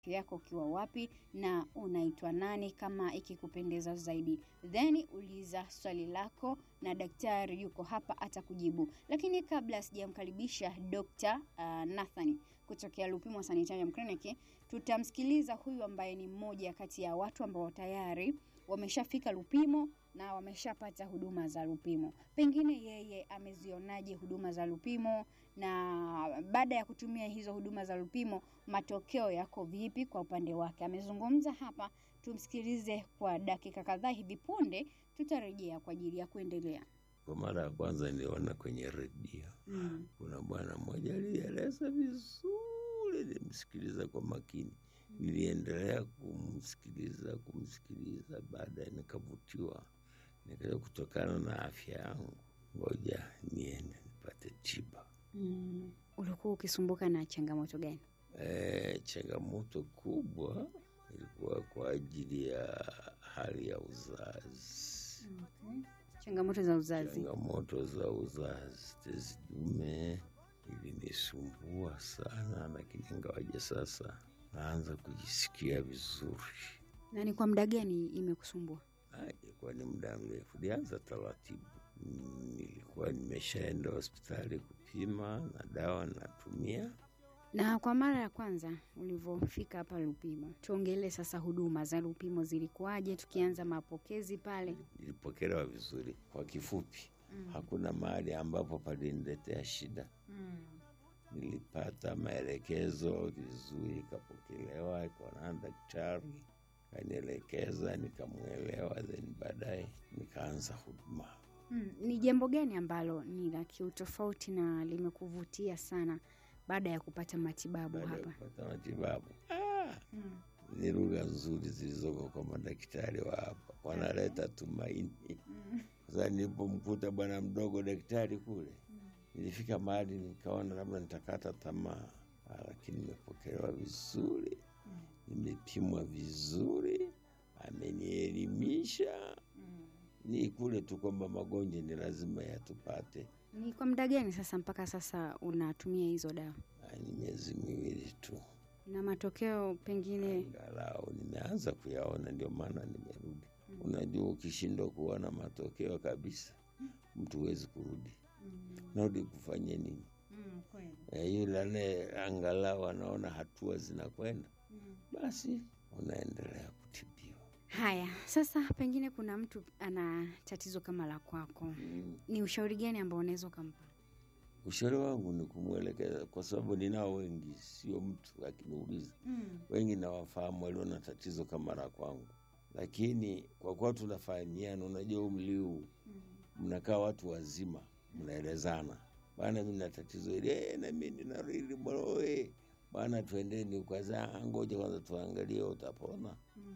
yako ukiwa wapi na unaitwa nani kama ikikupendeza zaidi. Then uliza swali lako na daktari yuko hapa atakujibu. Lakini kabla sijamkaribisha Dr. uh, Nathan kutokea Lupimo Sanitarium Clinic, tutamsikiliza huyu ambaye ni mmoja kati ya watu ambao tayari wameshafika Lupimo na wameshapata huduma za Lupimo. Pengine yeye amezionaje huduma za Lupimo na baada ya kutumia hizo huduma za Lupimo matokeo yako vipi kwa upande wake. Amezungumza hapa, tumsikilize kwa dakika kadhaa. Hivi punde tutarejea kwa ajili ya kuendelea. Kwa mara ya kwanza niliona kwenye redio Mm. kuna bwana mmoja alieleza vizuri, nilimsikiliza kwa makini. Niliendelea kumsikiliza kumsikiliza, baadaye nikavutiwa, nikaja kutokana na afya yangu, ngoja niende nipate tiba. Mm. Ulikuwa ukisumbuka na changamoto gani? E, changamoto kubwa ilikuwa kwa ajili ya hali ya uzazi, Changamoto za uzazi. changamoto za uzazi, tezi dume ilinisumbua sana, lakini ingawaje sasa naanza kujisikia vizuri. Na ni kwa muda gani imekusumbua? Ah, Ilikuwa ni muda mrefu, nilianza taratibu. Mm, Nilikuwa nimeshaenda hospitali kupima na dawa natumia. Na kwa mara ya kwanza ulivyofika hapa Lupimo, tuongelee sasa huduma za Lupimo zilikuwaje, tukianza mapokezi pale. Nilipokelewa vizuri. Kwa kifupi, hakuna mahali ambapo paliniletea shida. Nilipata maelekezo vizuri, ikapokelewa, ikaonana na daktari, kanielekeza, nikamwelewa, then baadaye nikaanza huduma. Mm, ni jambo gani ambalo ni la kiutofauti na limekuvutia sana baada ya kupata matibabu Baada ya hapa? kupata matibabu ah, ni lugha nzuri zilizoko kwa madaktari wa hapa, wanaleta tumaini. Sasa nilipomkuta bwana mdogo daktari kule, nilifika mahali nikaona labda nitakata tamaa, Ah, lakini nimepokelewa vizuri, nimepimwa vizuri, amenielimisha. Ni kule tu kwamba magonjwa ni lazima yatupate. Ni kwa muda gani sasa mpaka sasa unatumia hizo dawa Ah, Ni miezi miwili tu, na matokeo pengine? angalau nimeanza kuyaona, ndio maana nimerudi. Unajua, ukishindwa kuona matokeo kabisa, mtu huwezi kurudi. Narudi kufanya nini? Eh, yule anaye angalau anaona hatua zinakwenda, basi unaendelea kutibiwa. Haya, sasa pengine kuna mtu ana tatizo kama la kwako, Mm. ni ushauri gani ambao unaweza ukampa? Ushauri wangu ni kumwelekeza, kwa sababu ninao wengi, sio mtu akiniuliza, wengi nawafahamu walio na tatizo kama la kwangu, lakini kwa kuwa tunafahamiana, unajua umri huu mnakaa watu wazima, mnaelezana, bwana, mi na tatizo hili eh, na mi nina hili bwana, we bwana, twendeni ukaza, ngoja kwanza tuangalie utapona.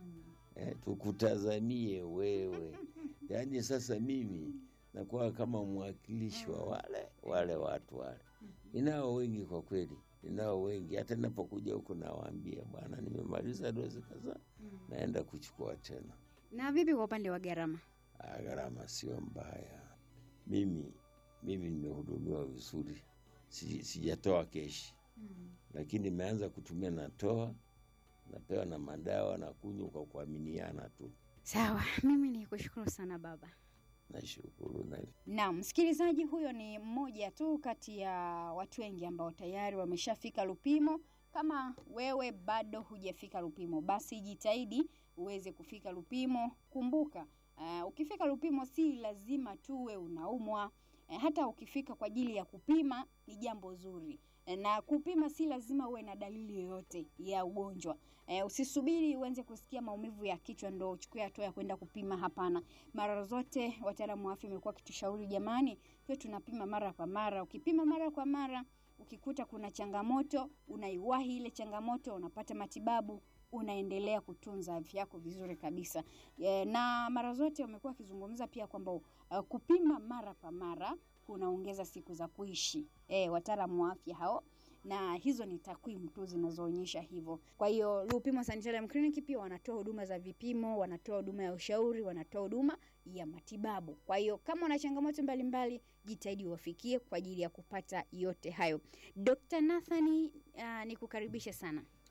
Eh, tukutazamie wewe. Yaani sasa mimi nakuwa kama mwakilishi wa wale wale watu wale. Ninao wengi kwa kweli, ninao wengi. Hata ninapokuja huku nawaambia, bwana, nimemaliza dozi kadhaa, naenda kuchukua tena. Na vipi kwa upande wa gharama? Ah, Gharama sio mbaya. Mimi mimi nimehudumiwa vizuri, Si- sijatoa keshi, lakini nimeanza kutumia, natoa napewa na madawa na kunywa kwa kuaminiana tu. Sawa, mimi ni kushukuru sana baba. Nashukuru na Na msikilizaji, huyo ni mmoja tu kati ya watu wengi ambao tayari wameshafika Lupimo. Kama wewe bado hujafika Lupimo, basi jitahidi uweze kufika Lupimo. Kumbuka uh, ukifika Lupimo si lazima tuwe unaumwa. Eh, hata ukifika kwa ajili ya kupima ni jambo zuri. Eh, na kupima si lazima uwe na dalili yoyote ya ugonjwa. Eh, usisubiri uanze kusikia maumivu ya kichwa ndo uchukue hatua ya kwenda kupima. Hapana, mara zote wataalamu wa afya wamekuwa wakitushauri jamani, tuwe tunapima mara kwa mara. Ukipima mara kwa mara, ukikuta kuna changamoto, unaiwahi ile changamoto, unapata matibabu, unaendelea kutunza afya yako vizuri kabisa. E, na mara zote wamekuwa wakizungumza pia kwamba uh, kupima mara kwa mara kunaongeza siku za kuishi. E, wataalamu wa afya hao na hizo ni takwimu tu zinazoonyesha hivyo. Kwa hiyo Lupimo Sanitarium Clinic pia wanatoa huduma za vipimo, wanatoa huduma ya ushauri, wanatoa huduma ya matibabu. Kwa hiyo kama una changamoto mbalimbali, jitahidi uwafikie kwa ajili ya kupata yote hayo. Dr. Nathani, uh, nikukaribishe sana.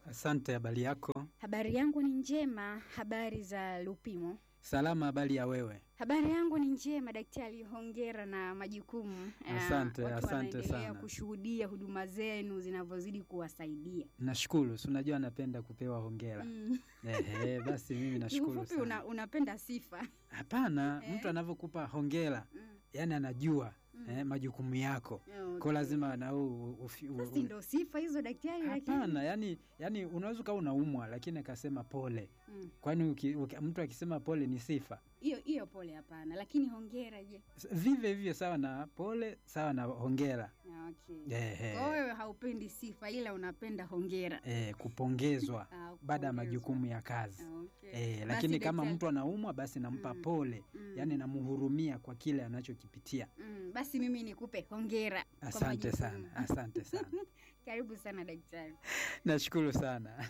Asante, habari yako? Habari yangu ni njema. Habari za Lupimo? Salama, habari ya wewe? Habari yangu ni njema daktari, hongera na majukumu. Ah, Asante, watu asante wanaendelea sana. kushuhudia huduma zenu zinavyozidi kuwasaidia. Nashukuru, si unajua napenda kupewa hongera. Mm. Ehe, basi mimi nashukuru Kiufupi una, sana. unapenda sifa. Hapana, Eh. mtu anavyokupa hongera, Mm. yani anajua Mm. eh, majukumu yako Okay. kwa lazima na wewe u- ufi- u- Basi u- ndo sifa hizo daktari, lakini Hapana, yani, yani unaweza ukawa unaumwa lakini akasema pole. Mm. Kwani uki, uki, mtu akisema pole ni sifa? hiyo hiyo pole, hapana, lakini hongera je? S- Vivyo hivyo sawa na pole, sawa na hongera. Ah, Okay. Ehe. Kwa wewe haupendi sifa ila unapenda hongera. Eh, kupongezwa Ah, baada ya kupongezwa. majukumu ya kazi. Ah, okay. Eh, Basi lakini kama daktari- mtu anaumwa basi nampa Mm. pole, Mm. yani namhurumia kwa kile anachokipitia. Mm, basi mimi nikupe hongera. kwa Asante majukumu. sana, asante sana, Karibu sana daktari. nashukuru sana.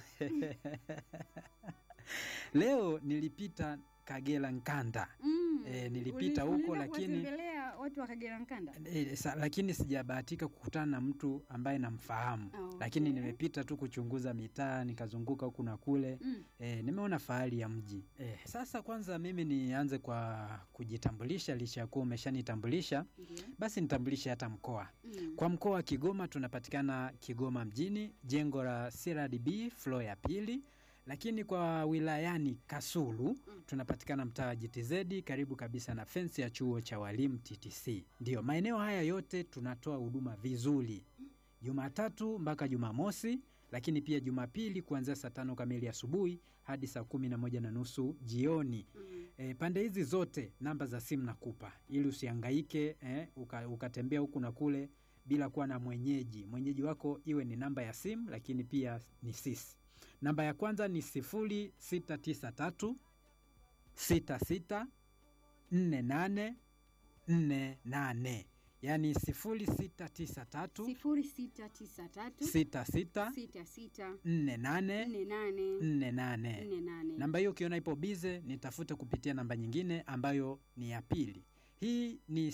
Leo nilipita Kagera Nkanda Mm. Eh, nilipita uli- huko, ulienda lakini- kuwatembelea watu wa Kagera Nkanda. e, sa, lakini sijabahatika kukutana na mtu ambaye namfahamu Ah, okay. lakini nimepita tu kuchunguza mitaa nikazunguka huku na kule Mm. e, nimeona fahari ya mji e, sasa kwanza mimi nianze kwa kujitambulisha licha ya kuwa umeshanitambulisha Ndio. basi nitambulishe hata mkoa Mm. kwa mkoa wa Kigoma tunapatikana Kigoma mjini, jengo la CRDB floor ya pili. Lakini kwa wilayani Kasulu tunapatikana mtaa wa GTZ karibu kabisa na fensi ya chuo cha walimu TTC. Ndiyo, maeneo haya yote tunatoa huduma vizuri, Jumatatu mpaka Jumamosi, lakini pia Jumapili kuanzia saa tano kamili asubuhi hadi saa kumi na moja na nusu jioni. Mm. E, pande hizi zote namba za simu nakupa ili usihangaike eh, uka, ukatembea huku na kule bila kuwa na mwenyeji. Mwenyeji wako iwe ni namba ya simu, lakini pia ni sisi. Namba ya kwanza ni sifuri sita tisa tatu sita sita nne nane nne nane yaani sifuri sita tisa tatu sifuri sita tisa tatu sita sita sita sita nne nane nne nane nne nane. nne nane. Namba hiyo ukiona ipo bize, nitafute kupitia namba nyingine ambayo ni ya pili. Hii ni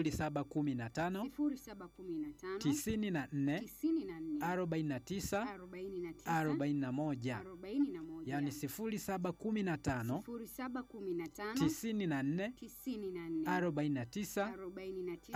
0715 sifuri saba kumi na tano 94 tisini na nne 49 arobaini na tisa 41, arobaini na moja yani 0715 sifuri saba kumi na tano 94 tisini na nne 49 arobaini na tisa 41.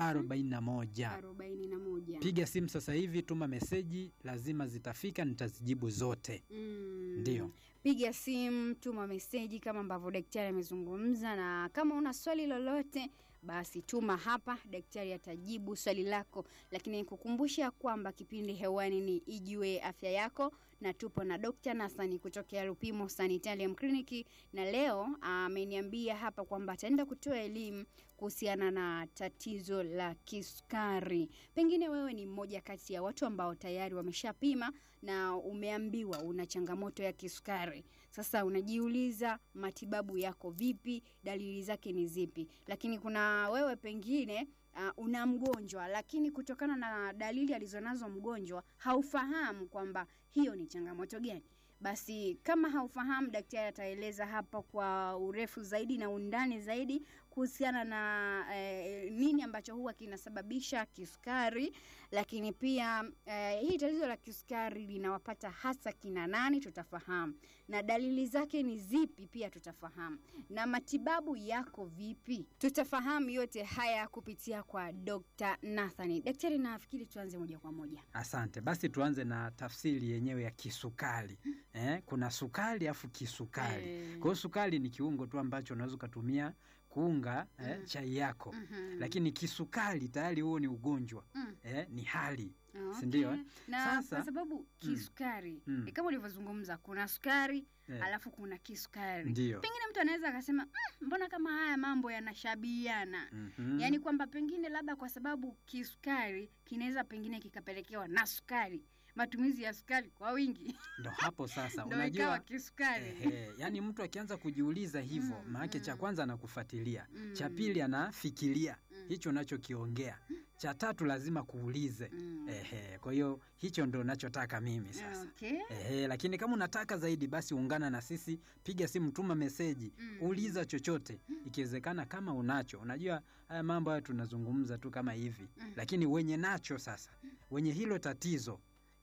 arobaini na moja. Piga simu sasa hivi, tuma meseji, lazima zitafika, nitazijibu zote. Mm. Ndiyo. Piga simu, tuma meseji kama ambavyo daktari amezungumza, na kama una swali lolote basi tuma hapa, daktari atajibu swali lako. Lakini kukumbusha kwamba kipindi hewani ni Ijue Afya Yako, na tupo na Dr. Nasani kutokea Lupimo Sanitarium Clinic, na leo ameniambia hapa kwamba ataenda kutoa elimu kuhusiana na tatizo la kisukari. Pengine wewe ni mmoja kati ya watu ambao tayari wameshapima na umeambiwa una changamoto ya kisukari. Sasa unajiuliza matibabu yako vipi, dalili zake ni zipi? Lakini kuna wewe pengine uh, una mgonjwa, lakini kutokana na dalili alizonazo mgonjwa haufahamu kwamba hiyo ni changamoto gani. Basi kama haufahamu, daktari ataeleza hapa kwa urefu zaidi na undani zaidi kuhusiana na eh, nini ambacho huwa kinasababisha kisukari, lakini pia eh, hii tatizo la kisukari linawapata hasa kina nani, tutafahamu na dalili zake ni zipi, pia tutafahamu na matibabu yako vipi, tutafahamu yote haya kupitia kwa Dr. Nathani. Daktari, nafikiri tuanze moja kwa moja. Asante. Basi tuanze na tafsiri yenyewe ya kisukari. Eh, kuna sukari afu kisukari. Eh, Kwa hiyo sukari ni kiungo tu ambacho unaweza ukatumia kuunga eh, Mm. chai yako, mhm. lakini kisukari tayari huo ni ugonjwa Mm. eh, ni hali Okay. si ndio, eh? na Sasa- kwa sababu kisukari Mm. ni kama ulivyozungumza, kuna sukari eh, alafu kuna kisukari. ndio Pengine mtu anaweza akasema "Mm, mbona kama haya mambo yanashabihiana Mhm. yaani kwamba pengine labda kwa sababu kisukari kinaweza pengine kikapelekewa na sukari, matumizi ya sukari kwa wingi ndo hapo sasa ndo ikawa unajua kisukari. Ehe, yani mtu akianza kujiuliza hivyo Mm, maanake cha mm. kwanza anakufuatilia, Mm. cha pili anafikiria Mm. hicho unachokiongea, cha tatu lazima kuulize. Mm. Ehe, kwa hiyo hicho ndo nachotaka mimi sasa. Okay. Ehe, lakini kama unataka zaidi basi ungana na sisi, piga simu, tuma meseji, Mm. uliza chochote, ikiwezekana kama unacho. Unajua haya mambo haya tunazungumza tu kama hivi, Mm. lakini wenye nacho sasa, wenye hilo tatizo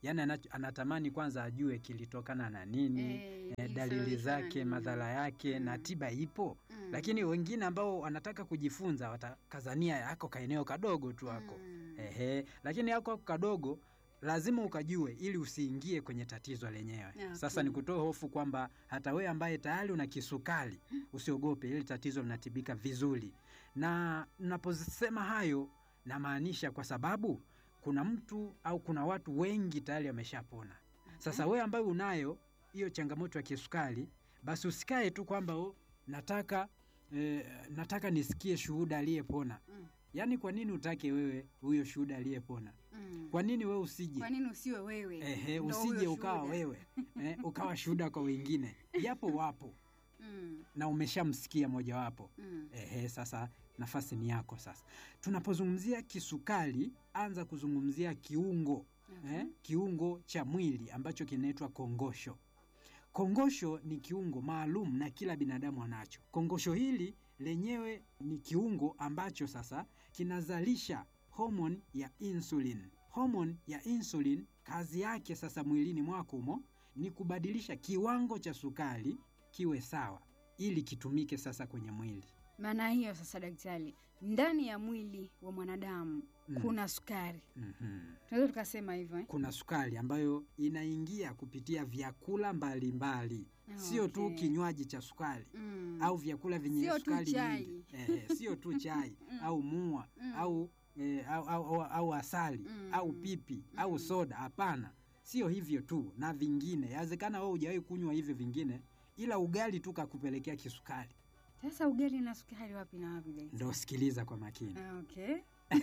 yaani anacho- anatamani kwanza ajue kilitokana na nini Eh, eh, dalili ilisababishwa na zake nini? madhara yake na Mm. tiba ipo Mm. lakini wengine ambao wanataka kujifunza watakazania yako kaeneo kadogo tu hako Mm. Ehe, lakini yako kadogo lazima ukajue ili usiingie kwenye tatizo lenyewe. Okay. Sasa ni kutoa hofu kwamba hata wewe ambaye tayari una kisukari usiogope, ili tatizo linatibika vizuri. Na naposema hayo namaanisha kwa sababu kuna mtu au kuna watu wengi tayari wameshapona. Sasa wewe ambaye unayo hiyo changamoto ya kisukari, basi usikae tu kwamba "Oh, nataka eh, nataka nisikie shuhuda aliyepona. Mm. Yaani kwa nini utake wewe huyo shuhuda aliyepona? Mm. Kwa nini wewe usije? Kwa nini usiwe wewe? Ehe, Ndo usije huyo ukawa shuhuda. wewe eh, ukawa shuhuda kwa wengine, japo wapo Mm. na umeshamsikia mojawapo. Mm. Ehe, sasa nafasi ni yako. Sasa tunapozungumzia kisukari, anza kuzungumzia kiungo Okay. eh, kiungo cha mwili ambacho kinaitwa kongosho. Kongosho ni kiungo maalum na kila binadamu anacho. Kongosho hili lenyewe ni kiungo ambacho sasa kinazalisha homoni ya insulin. Homoni ya insulin kazi yake sasa mwilini mwako humo ni kubadilisha kiwango cha sukari kiwe sawa ili kitumike sasa kwenye mwili. Maana hiyo sasa, daktari, ndani ya mwili wa mwanadamu Mm. kuna sukari, Mhm. tunaweza tukasema hivyo eh? Kuna sukari ambayo inaingia kupitia vyakula mbalimbali, sio tu Okay. kinywaji cha sukari Mm. au vyakula vyenye Sio tu sukari chai. nyingi. Eh, sio tu chai Mm. au mua Mm. au, eh, au, au, au, au asali Mm. au pipi au Mm. soda. Hapana, sio hivyo tu, na vingine. Yawezekana wewe hujawahi kunywa hivyo vingine, ila ugali tu kakupelekea kisukari. Sasa ugali na sukari wapi na wapi daktari? Ndo sikiliza kwa makini. Ah, Okay.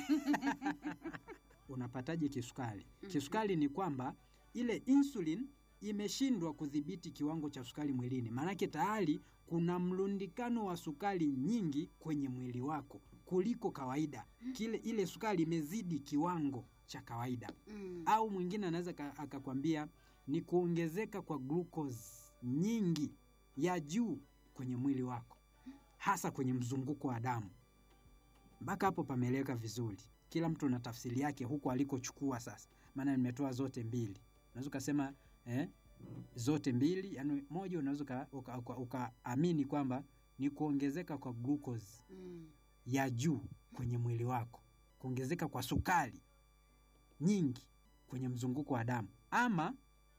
Unapataje kisukari? Mhm. Kisukari ni kwamba ile insulin imeshindwa kudhibiti kiwango cha sukari mwilini, maanake tayari kuna mlundikano wa sukari nyingi kwenye mwili wako kuliko kawaida. Kile ile sukari imezidi kiwango cha kawaida, Mm. au mwingine anaweza ka- akakwambia ni kuongezeka kwa glucose nyingi ya juu kwenye mwili wako, hasa kwenye mzunguko wa damu. Mpaka hapo pameeleweka vizuri. Kila mtu na tafsiri yake huko alikochukua. Sasa maana nimetoa zote mbili, unaweza ukasema eh, zote mbili, yani moja unaweza uka- uka- uka- ukaamini kwamba ni kuongezeka kwa glucose Mm. ya juu kwenye mwili wako, kuongezeka kwa sukari nyingi kwenye mzunguko wa damu, ama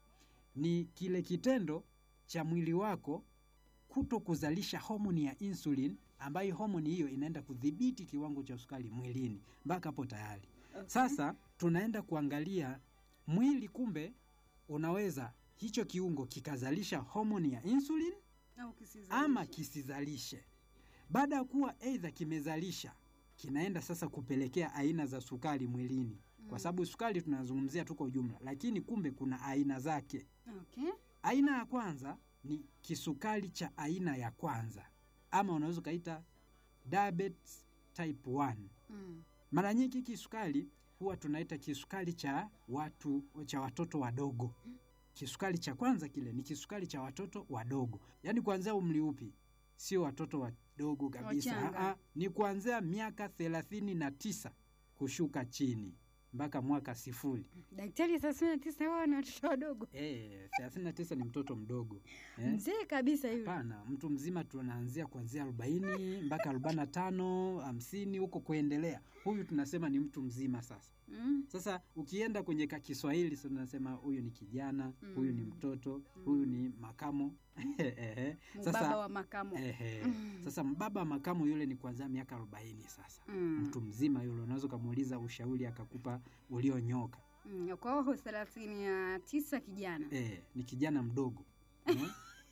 ni kile kitendo cha mwili wako kuto kuzalisha homoni ya insulin, ambayo homoni hiyo inaenda kudhibiti kiwango cha sukari mwilini. Mpaka hapo tayari. Okay. Sasa tunaenda kuangalia mwili, kumbe unaweza hicho kiungo kikazalisha homoni ya insulin Au kisizalishe. ama kisizalishe. Baada ya kuwa aidha kimezalisha, kinaenda sasa kupelekea aina za sukari mwilini, kwa Mm. sababu sukari tunazungumzia tu kwa ujumla, lakini kumbe kuna aina zake. Okay. Aina ya kwanza ni kisukari cha aina ya kwanza, ama unaweza ukaita diabetes type 1. Mm. Mara nyingi kisukari huwa tunaita kisukari cha watu cha watoto wadogo. Kisukari cha kwanza kile ni kisukari cha watoto wadogo, yaani kuanzia umri upi? Sio watoto wadogo kabisa, Wachanga. Aa, ni kuanzia miaka thelathini na tisa kushuka chini mpaka mwaka sifuri. Daktari, thelathini na tisa wao ni watoto wadogo, Eh, thelathini na tisa ni mtoto mdogo eh? mzee kabisa yule. Hapana, mtu mzima tunaanzia kuanzia arobaini mpaka arobaini na tano hamsini huko kuendelea. Huyu tunasema ni mtu mzima sasa. Mm. Sasa ukienda kwenye ka Kiswahili sasa tunasema huyu ni kijana, huyu ni Mm. mtoto, Mm. huyu ni makamo. Ehe. Mbaba Sasa wa makamo. ehe. Mm. Sasa mbaba wa makamo yule ni kuanzia miaka arobaini sasa. Mm. Mtu mzima yule unaweza ukamuuliza ushauri akakupa ulionyoka. Mm. Kwa hiyo thelathini na tisa kijana. Eh, ni kijana mdogo. Eh?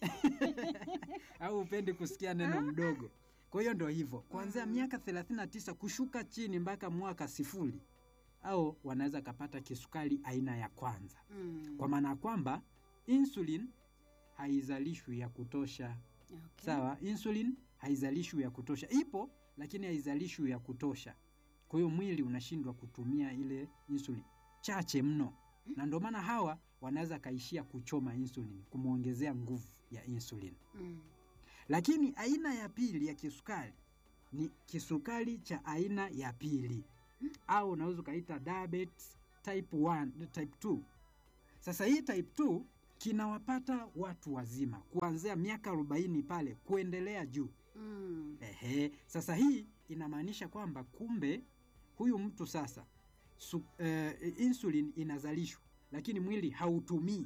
Au upendi kusikia neno mdogo. Kwa hiyo ndo hivyo. Kuanzia Mm. miaka 39 kushuka chini mpaka mwaka sifuri. Au wanaweza kapata kisukari aina ya kwanza. Mm. Kwa maana ya kwamba insulin haizalishwi ya kutosha. Okay. Sawa, insulin haizalishwi ya kutosha. Ipo lakini haizalishwi ya kutosha. Kwa hiyo mwili unashindwa kutumia ile insulin chache mno, na ndio maana hawa wanaweza kaishia kuchoma insulin, kumwongezea nguvu ya insulin. Mm. Lakini aina ya pili ya kisukari ni kisukari cha aina ya pili, au unaweza ukaita diabetes type 1, type 2. Sasa hii type 2 kinawapata watu wazima kuanzia miaka 40 pale kuendelea juu. Mm. Ehe, sasa hii inamaanisha kwamba kumbe huyu mtu sasa su, eh, insulin inazalishwa lakini mwili hautumii.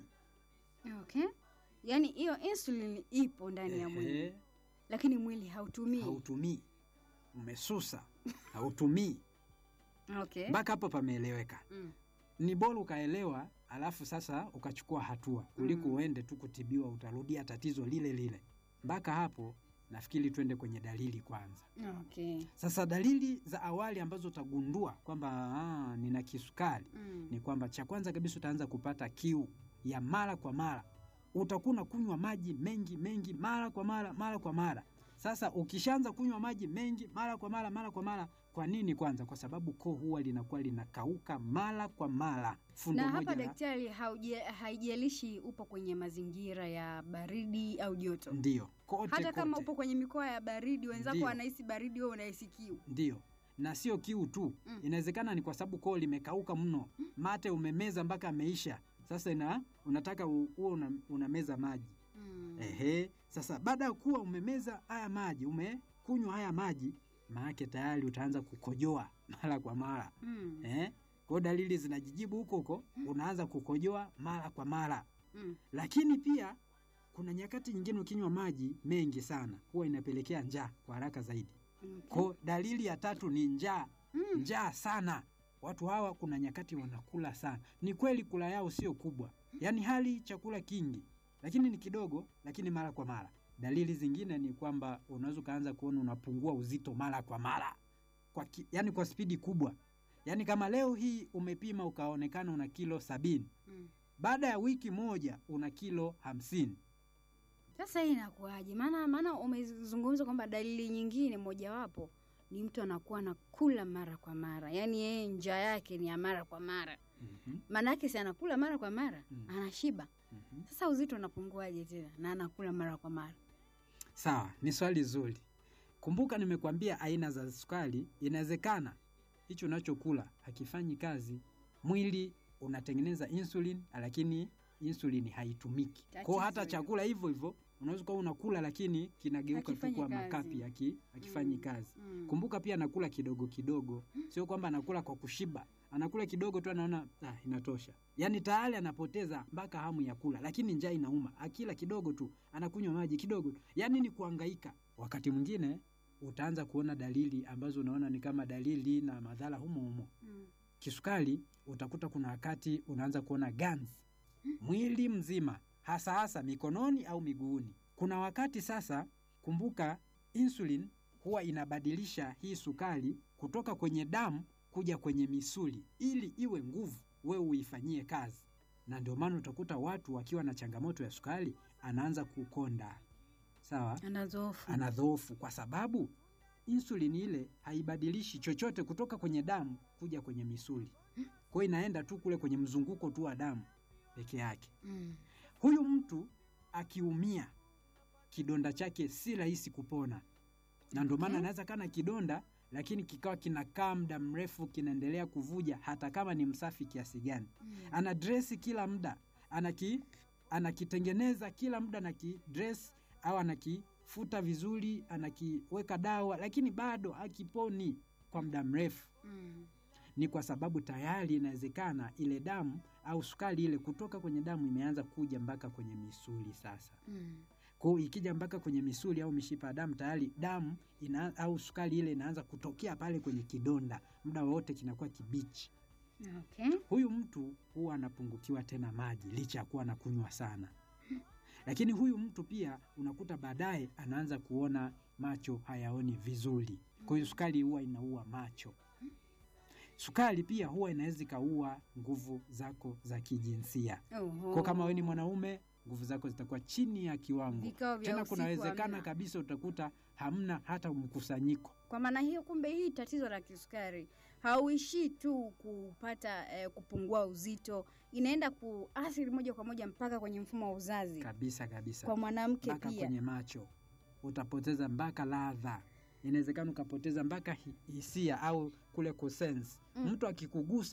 Okay. Yaani hiyo insulin ipo ndani ya mwili Ehe, lakini mwili hautumii. hautumii, umesusa, hautumii. Okay. Mpaka hapo pameeleweka. Mm. Ni bora ukaelewa, alafu sasa ukachukua hatua kuliko Mm. uende tu kutibiwa, utarudia tatizo lile lile. Mpaka hapo nafikiri twende kwenye dalili kwanza. Okay. Sasa dalili za awali ambazo utagundua kwamba ah, nina kisukari Mm. ni kwamba cha kwanza kabisa utaanza kupata kiu ya mara kwa mara. Utakuwa unakunywa maji mengi mengi mara kwa mara mara kwa mara. Sasa ukishaanza kunywa maji mengi mara kwa mara mara kwa mara, kwa nini? Kwanza kwa sababu koo huwa linakuwa linakauka mara kwa mara. Fundo Na moja hapa la- daktari, hauje- haijalishi upo kwenye mazingira ya baridi au joto, Ndiyo, kote hata kama kote. upo kwenye mikoa ya baridi, wenzako Ndiyo. wanahisi baridi, wewe unahisi kiu. Ndiyo, na sio kiu tu Mm. inawezekana ni kwa sababu koo limekauka mno, mate umemeza mpaka ameisha. Sasa ina, unataka u- uwe una, unameza maji Mm. Ehe, sasa baada ya kuwa umemeza haya maji, umekunywa haya maji, maanake tayari utaanza kukojoa mara kwa mara Mm. eh? Kwa hiyo dalili zinajijibu huko huko, unaanza kukojoa mara kwa mara. Mm. Lakini pia kuna nyakati nyingine ukinywa maji mengi sana, huwa inapelekea njaa kwa haraka zaidi. Okay. Kwa dalili ya tatu ni njaa, Mm. njaa sana. Watu hawa kuna nyakati wanakula sana. Ni kweli kula yao sio kubwa, yaani hali chakula kingi, lakini ni kidogo, lakini mara kwa mara. Dalili zingine ni kwamba unaweza ukaanza kuona unapungua uzito mara kwa mara kwa ki, yani kwa spidi kubwa. Yaani kama leo hii umepima ukaonekana una kilo sabini, Mm. baada ya wiki moja una kilo hamsini. Sasa hii inakuwaje? Maana maana umezungumza kwamba dalili nyingine mojawapo ni mtu anakuwa anakula mara kwa mara, yaani yeye njaa yake ni ya mara kwa mara. Mhm, Maana yake si anakula mara kwa mara, Mm. anashiba. mhm. Sasa uzito unapunguaje tena na anakula mara kwa mara? Sawa, ni swali zuri. Kumbuka nimekuambia aina za sukari. Inawezekana hicho unachokula hakifanyi kazi, mwili unatengeneza insulin, lakini insulin haitumiki. Kwa hiyo hata Tatizo chakula hivyo hivyo unaweza kuwa unakula, lakini kinageuka tu Hakifanyi kuwa kazi. makapi, haki- hakifanyi Mm. kazi. Mm. Kumbuka pia anakula kidogo kidogo, sio kwamba anakula kwa kushiba. Anakula kidogo tu, anaona ah, inatosha. Yaani tayari anapoteza mpaka hamu ya kula, lakini njaa inauma. Akila kidogo tu, anakunywa maji kidogo tu, yaani ni kuhangaika. Wakati mwingine utaanza kuona dalili ambazo unaona ni kama dalili na madhara humo humo. Mm. Kisukari utakuta kuna wakati unaanza kuona ganzi mwili mzima, hasa hasa mikononi au miguuni. Kuna wakati sasa, kumbuka insulin huwa inabadilisha hii sukari kutoka kwenye damu kuja kwenye misuli ili iwe nguvu, wewe uifanyie kazi. Na ndio maana utakuta watu wakiwa na changamoto ya sukari, anaanza kukonda, sawa, Anadhoofu. anadhoofu kwa sababu insulin ile haibadilishi chochote kutoka kwenye damu kuja kwenye misuli. Kwa hiyo inaenda tu kule kwenye mzunguko tu wa damu peke yake. Mm. Huyu mtu akiumia, kidonda chake si rahisi kupona, na ndio maana Okay. anaweza kana kidonda lakini kikawa kinakaa muda mrefu kinaendelea kuvuja, hata kama ni msafi kiasi gani. Mm. Ana dresi kila muda, anaki anakitengeneza kila muda, anakidress au anakifuta vizuri, anakiweka dawa, lakini bado akiponi kwa muda mrefu Mm. ni kwa sababu tayari inawezekana ile damu au sukari ile kutoka kwenye damu imeanza kuja mpaka kwenye misuli sasa. Mm. Kwa hiyo ikija mpaka kwenye misuli au mishipa ya damu, tayari damu ina, au sukari ile inaanza kutokea pale kwenye kidonda, muda wote kinakuwa kibichi. Okay. Huyu mtu huwa anapungukiwa tena maji licha ya kuwa anakunywa sana. Lakini huyu mtu pia unakuta baadaye anaanza kuona macho hayaoni vizuri. Kwa hiyo sukari huwa inaua macho. Sukari pia huwa inaweza ikaua nguvu zako za kijinsia. Oho. Kwa kama wewe ni mwanaume, nguvu zako zitakuwa chini ya kiwango. Vikao vya Tena usiku kunawezekana hamna. kabisa utakuta hamna hata mkusanyiko. Kwa maana hiyo, kumbe hii tatizo la kisukari hauishii tu kupata eh, kupungua uzito, inaenda kuathiri moja kwa moja mpaka kwenye mfumo wa uzazi Kabisa kabisa. kwa mwanamke mpaka pia. kwenye macho utapoteza mpaka ladha, inawezekana ukapoteza mpaka hi- hisia au kule kusense. Mm. Mtu akikugusa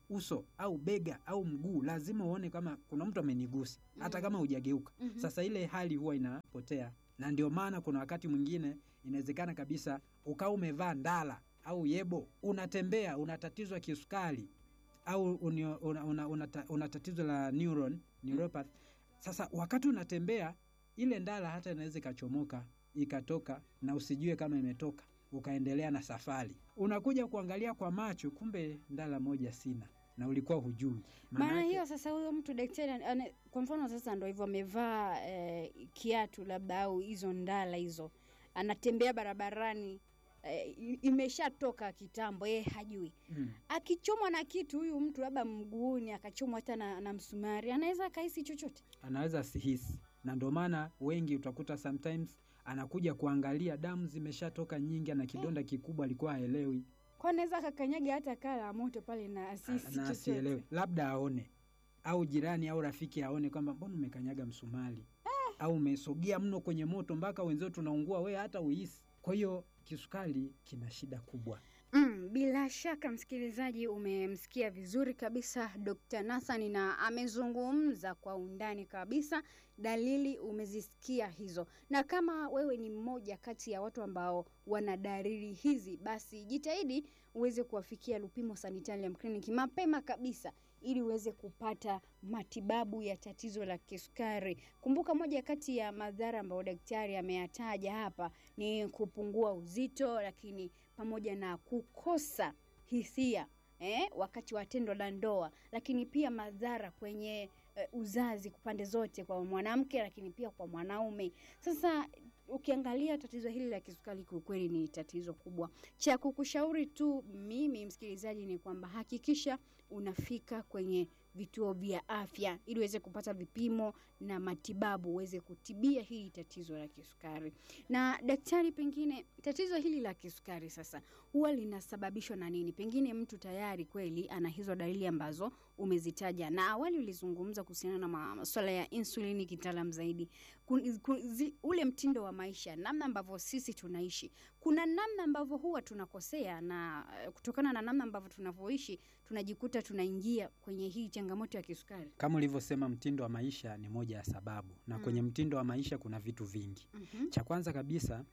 uso au bega au mguu, lazima uone kama kuna mtu amenigusa, hata kama hujageuka. Mhm. Sasa ile hali huwa inapotea, na ndio maana kuna wakati mwingine inawezekana kabisa ukawa umevaa ndala au yebo, unatembea una tatizo la kisukari au unio- una, una, una, ta- una tatizo la neuron neuropathy. Sasa wakati unatembea ile ndala hata inaweza ikachomoka ikatoka na usijue kama imetoka, ukaendelea na safari. Unakuja kuangalia kwa macho, kumbe ndala moja sina na ulikuwa hujui. maana Maanake- hiyo sasa huyo mtu daktari ana- ana- kwa mfano sasa ndo hivyo amevaa eh, kiatu labda au hizo ndala hizo anatembea barabarani eh, i- imeshatoka kitambo yeye hajui mm. akichomwa na kitu huyu mtu labda mguuni akachomwa hata na, na msumari anaweza akahisi chochote anaweza asihisi, na ndio maana wengi utakuta sometimes anakuja kuangalia damu zimeshatoka nyingi, na kidonda kikubwa alikuwa haelewi kwa anaweza akakanyaga hata kaa la moto pale na asisi na asielewe, labda aone au jirani au rafiki aone kwamba mbona umekanyaga msumari au umesogea mno kwenye moto mpaka wenzio tunaungua, we hata uhisi. Kwa hiyo kisukari kina shida kubwa. Mm, bila shaka msikilizaji, umemsikia vizuri kabisa Dr. Nathan na amezungumza kwa undani kabisa. Dalili umezisikia hizo, na kama wewe ni mmoja kati ya watu ambao wana dalili hizi, basi jitahidi uweze kuwafikia Lupimo Sanitarium Clinic mapema kabisa ili uweze kupata matibabu ya tatizo la kisukari. Kumbuka, moja kati ya madhara ambayo daktari ameyataja hapa ni kupungua uzito, lakini pamoja na kukosa hisia eh, wakati wa tendo la ndoa, lakini pia madhara kwenye eh, uzazi pande zote kwa mwanamke, lakini pia kwa mwanaume. Sasa ukiangalia tatizo hili la kisukari kiukweli ni tatizo kubwa. Cha kukushauri tu mimi msikilizaji ni kwamba hakikisha unafika kwenye vituo vya afya ili uweze kupata vipimo na matibabu uweze kutibia hili tatizo la kisukari. Na daktari, pengine tatizo hili la kisukari sasa huwa linasababishwa na nini? Pengine mtu tayari kweli ana hizo dalili ambazo umezitaja, na awali ulizungumza kuhusiana na ma- masuala ya insulini kitaalam zaidi. Kun, kun, zi, ule mtindo wa maisha, namna ambavyo sisi tunaishi, kuna namna ambavyo huwa tunakosea, na eh, kutokana na namna ambavyo tunavyoishi tunajikuta tunaingia kwenye hii changamoto ya kisukari. Kama ulivyosema, mtindo wa maisha ni moja ya sababu, na Mm. kwenye mtindo wa maisha kuna vitu vingi. Mhm. Cha kwanza kabisa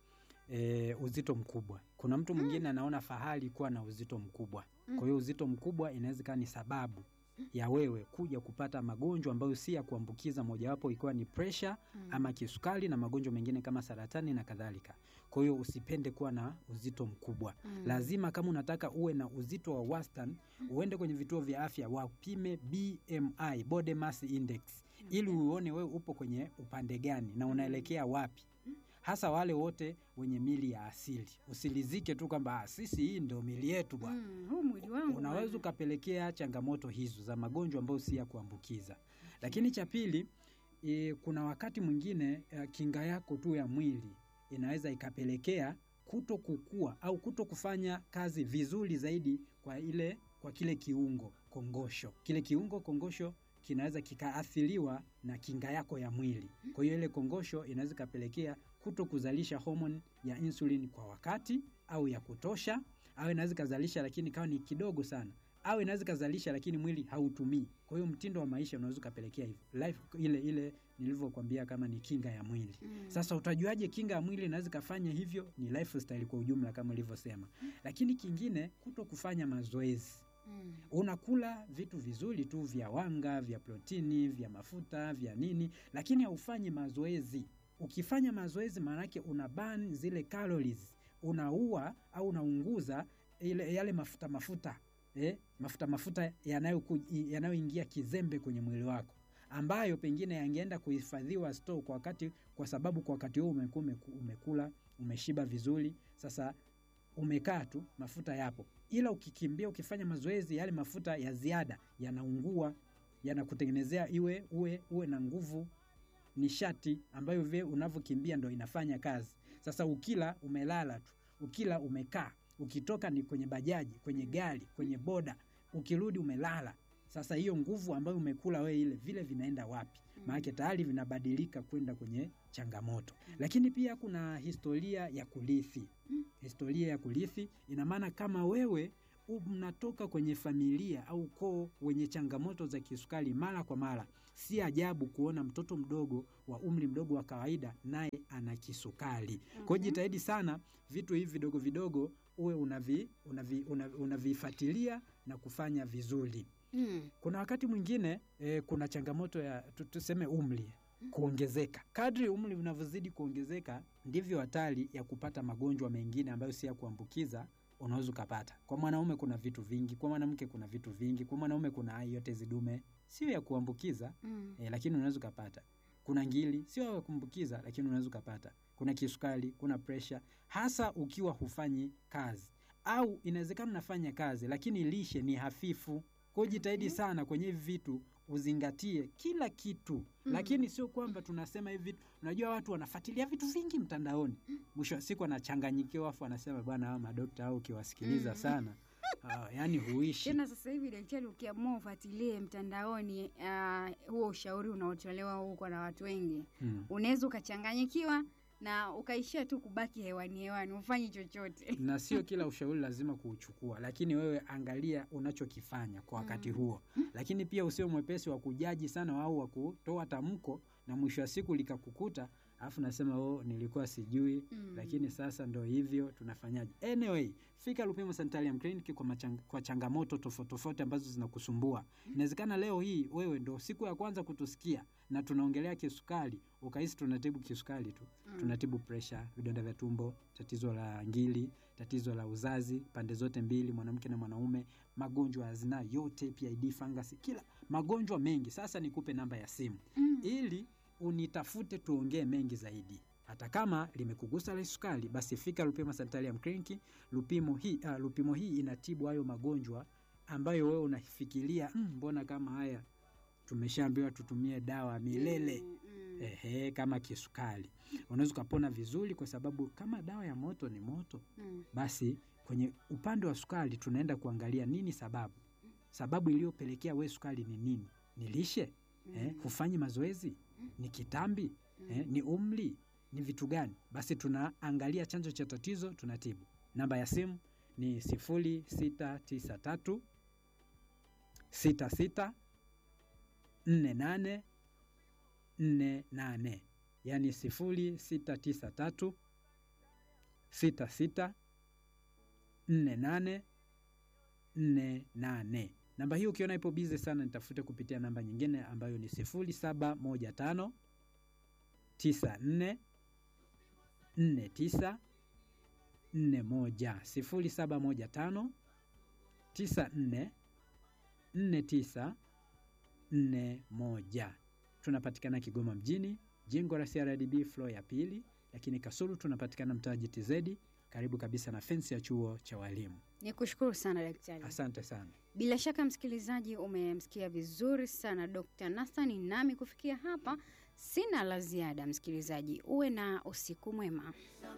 e, uzito mkubwa. Kuna mtu mwingine anaona fahari kuwa na uzito mkubwa. Mm. Kwa hiyo uzito mkubwa inaweza ikawa ni sababu ya wewe kuja kupata magonjwa ambayo si ya kuambukiza, mojawapo ikiwa ni presha Mm. ama kisukari na magonjwa mengine kama saratani na kadhalika. Kwa hiyo usipende kuwa na uzito mkubwa. Mm. Lazima kama unataka uwe na uzito wa wastani, uende kwenye vituo vya afya wapime BMI, body mass index, ili uone wewe upo kwenye upande gani na unaelekea wapi hasa wale wote wenye mili ya asili. Usilizike tu kwamba "Ah, sisi hii ndio mili yetu bwana. Mm, huu mwili wangu Unaweza bwana. ukapelekea changamoto hizo za magonjwa ambayo si ya kuambukiza. Lakini cha pili, e, kuna wakati mwingine e, kinga yako tu ya mwili inaweza ikapelekea kuto kukua au kuto kufanya kazi vizuri zaidi kwa ile kwa kile kiungo kongosho. Kile kiungo kongosho kinaweza kikaathiriwa na kinga yako ya mwili. Kwa hiyo ile kongosho inaweza ikapelekea kuto kuzalisha homoni ya insulin kwa wakati au ya kutosha, au inaweza ikazalisha lakini kawa ni kidogo sana, au inaweza ikazalisha lakini mwili hautumii. Kwa hiyo mtindo wa maisha unaweza ukapelekea hivyo. Life ile ile nilivyokuambia kama ni kinga ya mwili. Mm. Sasa utajuaje kinga ya mwili inaweza ikafanya hivyo? Ni lifestyle kwa ujumla kama ulivyosema. Lakini kingine, kuto kufanya mazoezi. Mm. Unakula vitu vizuri tu vya wanga, vya protini, vya mafuta, vya nini, lakini haufanyi mazoezi. Ukifanya mazoezi, maanake una burn zile calories, unaua au unaunguza ile yale mafuta mafuta eh, mafuta mafuta yanayoku- yanayoingia kizembe kwenye mwili wako ambayo pengine yangeenda kuhifadhiwa store kwa wakati, kwa sababu kwa wakati huo umekuwa umeku- umekula umeshiba vizuri. Sasa umekaa tu, mafuta yapo, ila ukikimbia, ukifanya mazoezi, yale mafuta ya ziada yanaungua, yanakutengenezea iwe uwe uwe na nguvu, nishati ambayo vile unavyokimbia ndo inafanya kazi. Sasa ukila umelala tu, ukila umekaa, ukitoka ni kwenye bajaji, kwenye gari, kwenye boda, ukirudi umelala. Sasa hiyo nguvu ambayo umekula wewe ile vile vinaenda wapi? Maanake tayari vinabadilika kwenda kwenye changamoto. Lakini pia kuna historia ya kurithi. Historia ya kurithi ina maana kama wewe u- mnatoka kwenye familia au ukoo wenye changamoto za kisukari mara kwa mara, si ajabu kuona mtoto mdogo wa umri mdogo wa kawaida naye ana kisukari. Kwa hiyo Mhm. jitahidi sana vitu hivi vidogo vidogo uwe unavi, unavi, unavi, unavifuatilia na kufanya vizuri. Mm. Kuna wakati mwingine e, kuna changamoto ya tu- tuseme umri kuongezeka. Kadri umri unavyozidi kuongezeka, ndivyo hatari ya kupata magonjwa mengine ambayo si ya kuambukiza unaweza ukapata. Kwa mwanaume kuna vitu vingi, kwa mwanamke kuna vitu vingi, kwa mwanaume kuna hai yote zidume, sio ya kuambukiza Mm. e, lakini unaweza ukapata. Kuna ngili sio ya kuambukiza, lakini unaweza ukapata. Kuna kisukari, kuna presha, hasa ukiwa hufanyi kazi au inawezekana unafanya kazi lakini lishe ni hafifu. Kwa hiyo jitahidi Mhm. sana kwenye hivi vitu uzingatie kila kitu Mm. lakini sio kwamba tunasema hivi vitu. Unajua watu wanafuatilia vitu vingi mtandaoni, mwisho wa siku anachanganyikiwa, afu anasema bwana, hao madokta au ukiwasikiliza Mm. sana uh, yani huishi Tena sasa hivi daktari, ukiamua ufuatilie mtandaoni ah, huo ushauri unaotolewa huko na watu wengi, mm. unaweza ukachanganyikiwa na ukaishia tu kubaki hewani hewani, ufanyi chochote. na sio kila ushauri lazima kuuchukua, lakini wewe angalia unachokifanya kwa wakati Mm. huo, lakini pia usio mwepesi wa kujaji sana au wa kutoa tamko na mwisho wa siku likakukuta, alafu nasema oh, nilikuwa sijui Mm. lakini sasa ndo hivyo tunafanyaje? Anyway, fika Lupimo Sanitarium Clinic kwa, machang, kwa changamoto tofauti tofauti ambazo zinakusumbua. Inawezekana leo hii wewe ndo siku ya kwanza kutusikia na tunaongelea kisukari, ukahisi tunatibu kisukari tu. Mm. Tunatibu presha, vidonda vya tumbo, tatizo la ngili, tatizo la uzazi pande zote mbili, mwanamke na mwanaume, magonjwa ya zinaa yote, PID, fangasi, kila magonjwa mengi. Sasa nikupe namba ya simu Mm. ili unitafute tuongee mengi zaidi. Hata kama limekugusa la sukari, basi fika Lupimo Sanitarium Clinic. Lupimo hii, uh, Lupimo hii inatibu hayo magonjwa ambayo wewe unafikiria "Mm, mbona kama haya tumeshaambiwa tutumie dawa milele. Mm, mm. Ehe, kama kisukari unaweza ukapona vizuri, kwa sababu kama dawa ya moto ni moto, Mm. basi kwenye upande wa sukari tunaenda kuangalia nini sababu. Sababu iliyopelekea we sukari ni nini? Ni lishe eh, hufanyi mazoezi, ni kitambi eh, ni umri, ni vitu gani? Basi tunaangalia chanzo cha tatizo, tunatibu. Namba ya simu ni sifuri sita tisa tatu sita sita nne nane nne nane yaani sifuri sita tisa tatu sita sita nne nane nne nane. Namba hii ukiona ipo bize sana, nitafute kupitia namba nyingine ambayo ni sifuri saba moja tano tisa nne nne tisa nne moja sifuri saba moja tano tisa nne nne tisa nne moja. Tunapatikana Kigoma mjini, jengo la CRDB floor ya pili, lakini Kasulu tunapatikana mtaa GTZ, karibu kabisa na fensi ya chuo cha walimu. Ni kushukuru sana daktari. Asante sana. Bila shaka msikilizaji, umemsikia vizuri sana Dr. Nathan. Nami kufikia hapa sina la ziada. Msikilizaji, uwe na usiku mwema.